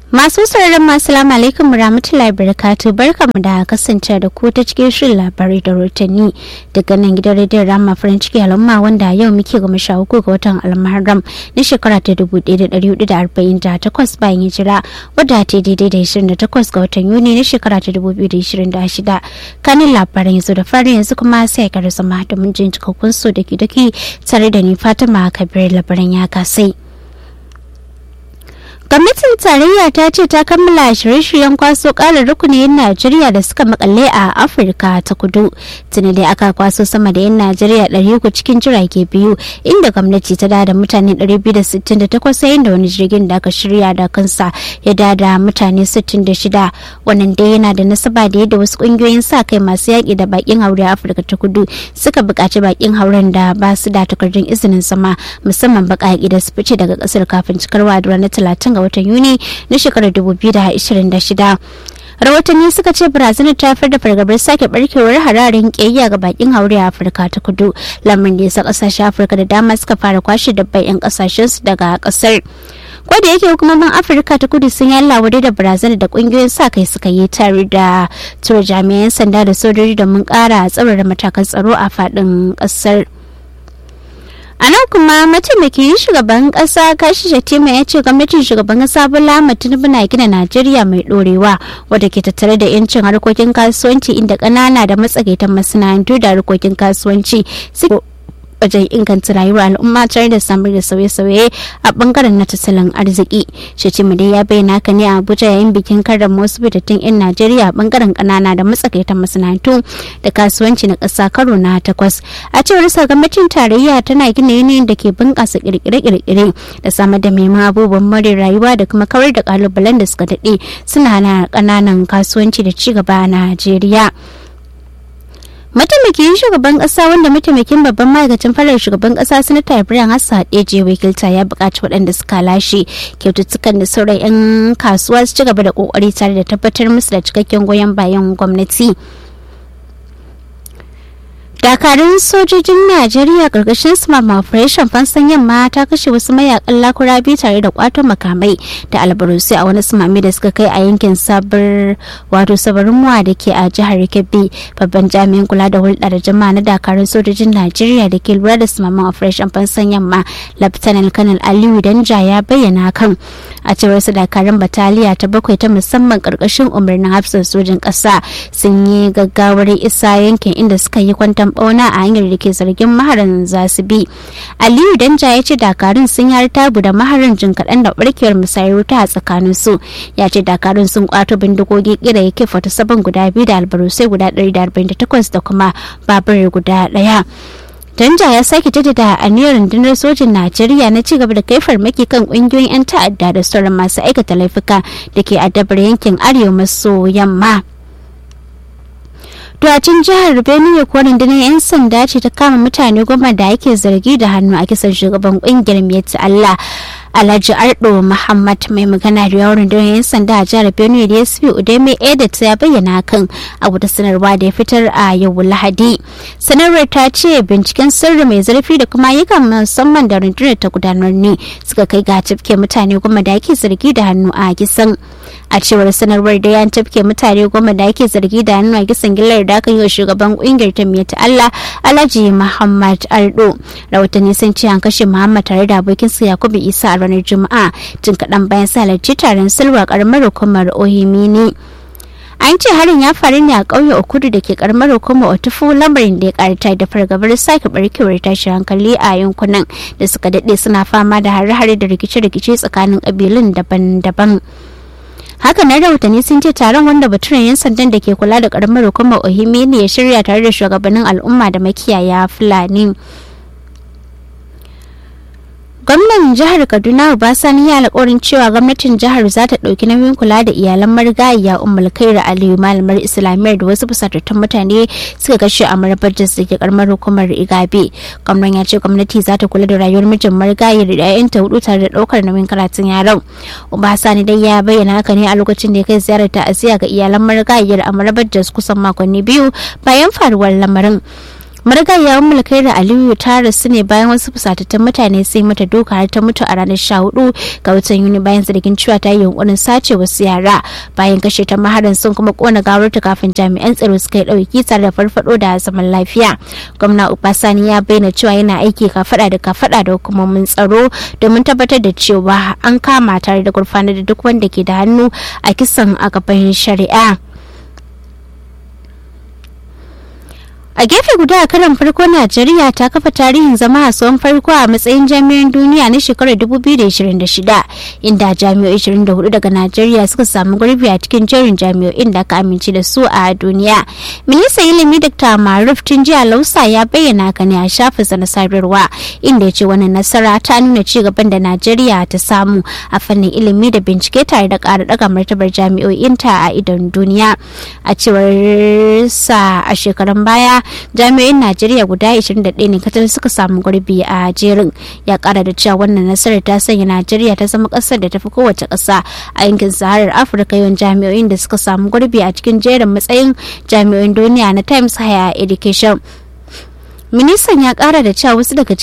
Masu sauraron masu salamu alaikum rahmatullahi barakatu barkamu da kasance da ku ta cikin shirin labarai da rotanni daga nan gidan rediyon rama farin ciki al'umma wanda yau muke goma sha uku ga watan almaharam na shekara ta dubu ɗaya da ɗari hudu da arba'in da takwas bayan hijira wadda ta daidai da ishirin da takwas ga watan yuni na shekara ta dubu biyu da ishirin da shida kanin labaran yanzu da fari yanzu kuma sai ka zama domin jin cikakkun su da daki tare da ni fatima kabir labaran ya kasai. gwamnatin tarayya ta ce ta kammala shirye-shiryen kwaso ƙarin rukunin najeriya da suka makalle a afirka ta kudu tuni dai aka kwaso sama da yan najeriya 300 cikin jirage biyu inda gwamnati ta da mutane 268 yayin da wani jirgin da aka shirya da kansa ya da mutane 66 wannan dai yana da nasaba da yadda wasu kungiyoyin sa kai masu yaƙi da bakin haure a afirka ta kudu suka buƙaci bakin hauren da ba su da takardun izinin sama musamman baƙaƙi da su fice daga ƙasar kafin cikarwa da ranar 30 ga watan yuni na shekarar 2026 rahotanni suka ce brazil ta haifar da fargabar sake barkewar hararin kiyayya ga bakin haure a afirka ta kudu lamarin da yasa kasashen afirka da dama suka fara kwashe dabbai 'yan kasashen su daga kasar da yake hukumomin afirka ta kudu sun yi wadai da brazil da kungiyoyin sa kai suka yi tare da tura jami'an sanda da sojoji domin kara tsaurara matakan tsaro a faɗin ƙasar. a nan kuma mataimakin shugaban kasa kashi shatima ya ce gwamnatin shugaban kasa bola tinubu na gina najeriya mai dorewa wadda ke tattare da yancin harkokin kasuwanci inda kanana da matsakaitan masana'antu da harkokin kasuwanci wajen inganta rayuwar al'umma tare da samar da sauye-sauye a bangaren na tattalin arziki shatima dai ya bayyana haka ne a abuja yayin bikin karrama wasu fitattun 'yan najeriya a bangaren kanana da matsakaitan masana'antu da kasuwanci na ƙasa karo na takwas a cewar sa gwamnatin tarayya tana gina yanayin da ke bunƙasa kirkire-kirkire da samar da maimakon abubuwan more rayuwa da kuma kawar da kalubalen da suka daɗe suna hana ƙananan kasuwanci da ci gaba a najeriya mataimakin shugaban kasa wanda mataimakin babban ma'aikacin farar shugaban kasa sanata ibrahim hassan hadeje wakilta ya buƙaci waɗanda suka lashe kyaututtukan da sauran 'yan kasuwa su ci gaba da ƙoƙari tare da tabbatar musu da cikakken goyon bayan gwamnati. dakarun sojojin najeriya karkashin smart operation fansan yamma ta kashe wasu mayakan lakura biyu tare da kwato makamai da albarusi a wani sumami da suka kai a yankin sabar wato sabarin muwa da ke a jihar kebbi babban jami'in kula da hulɗa da jama'a na dakarun sojojin najeriya da ke lura da sumamin operation fansan yamma lieutenant colonel aliyu danja ya bayyana kan a cewar su dakarun bataliya ta bakwai ta musamman karkashin umarnin hafsan sojin ƙasa sun yi gaggawar isa yankin inda suka yi kwantan bauna a hanyar da ke zargin maharan za su bi aliyu danja ya ce dakarun sun yi tabu da maharan jin kaɗan da barkewar musayar wuta a tsakanin su ya ce dakarun sun kwato bindigogi kira yake fata saban guda biyu da albarusai guda 148 da kuma babur guda ɗaya Danja ya sake jaddada aniyar rundunar sojin Najeriya na ci gaba da kai farmaki kan kungiyoyin 'yan ta'adda da sauran masu aikata laifuka da ke addabar yankin arewa maso yamma. Duwacin jihar Benue ko rundunar 'yan sanda ce ta kama mutane goma da ake zargi da hannu a kisan shugaban kungiyar Miyatti Allah. Alhaji Ardo Muhammad mai magana da yawon rundunar 'yan sanda a jihar Benue da SP Udeme Edet ya bayyana kan abu da sanarwa da ya fitar a yau Lahadi. Sanarwar ta ce binciken sirri mai zurfi da kuma ayyukan musamman da rundunar ta gudanar ne suka kai ga tafke mutane goma da ake zargi da hannu a kisan. A cewar sanarwar da ya tafke mutane goma da ake zargi da hannu a kisan gillar da aka yi wa shugaban kungiyar ta ta Allah Alhaji Muhammad Ardo. Rahotanni sun ce an kashe Muhammad tare da abokinsa Yakubu Isa a ranar Juma'a tun kaɗan bayan sa halarci taron silwa karamar hukumar Ohimini. An ce harin ya faru ne a ƙauye Okudu da ke karamar hukumar Otufu lamarin da ya karata da fargabar sake barkewar tashin hankali a yankunan da suka daɗe suna fama da hare-hare da rikice-rikice tsakanin ƙabilun daban-daban. haka na rahotanni sun ce taron wanda baturen yan sandan da ke kula da karamar hukumar ohimi ne ya shirya tare da shugabannin al'umma da makiyaya fulani gwamnan jihar kaduna obasani ya alkawarin cewa gwamnatin jihar za ta ɗauki nauyin kula da iyalan marigayiya ummul kaira aliyu malamar islamiyyar da wasu fusatattun mutane suka kashe a marabar da ke karamar hukumar igabe gwamnan ya ce gwamnati za ta kula da rayuwar mijin marigayiyar da 'ya'yanta hudu tare da ɗaukar nauyin karatun yaran obasani dai ya bayyana haka ne a lokacin da ya kai ziyarar ta'aziyya ga iyalan marigayiyar a marabar da kusan makonni biyu bayan faruwar lamarin marigayen mulkai da aliyu ta rasu ne bayan wasu fusatattun mutane sai mata doka har ta mutu a ranar sha hudu ga watan yuni bayan zargin cewa ta yi yunkurin sace wasu yara bayan kashe ta maharan sun kuma kona gawarta kafin jami'an tsaro suka yi dauki tare da farfado da zaman lafiya gwamna ubasani ya bayyana cewa yana aiki kafada da kafada da hukumomin tsaro domin tabbatar da cewa an kama tare da gurfanar da duk wanda ke da hannu a kisan a gaban shari'a a gefe guda a karan farko najeriya ta kafa tarihin zama a tsohon farko a matsayin jami'an duniya na shekarar 2026 inda jami'o'i 24 daga najeriya suka samu gurbi a cikin jerin jami'o'in da aka amince da su a duniya ministan ilimi dr maruf tun jiya lausa ya bayyana haka ne a shafinsa na sadarwa inda ya ce wannan nasara ta nuna ci gaban da najeriya ta samu a fannin ilimi da bincike tare da ƙara daga martabar jami'o'inta a idon duniya a cewar sa a shekarun baya jami'o'in najeriya guda 21 ne kacal suka samu gurbi a jerin ya kara da cewa wannan nasarar ta sanya najeriya ta zama kasar da tafi kowace kasa a yankin saharar afirka yawan jami'o'in da suka samu gurbi a cikin jerin matsayin jami'o'in duniya na times higher education ministan ya kara da cewa wasu daga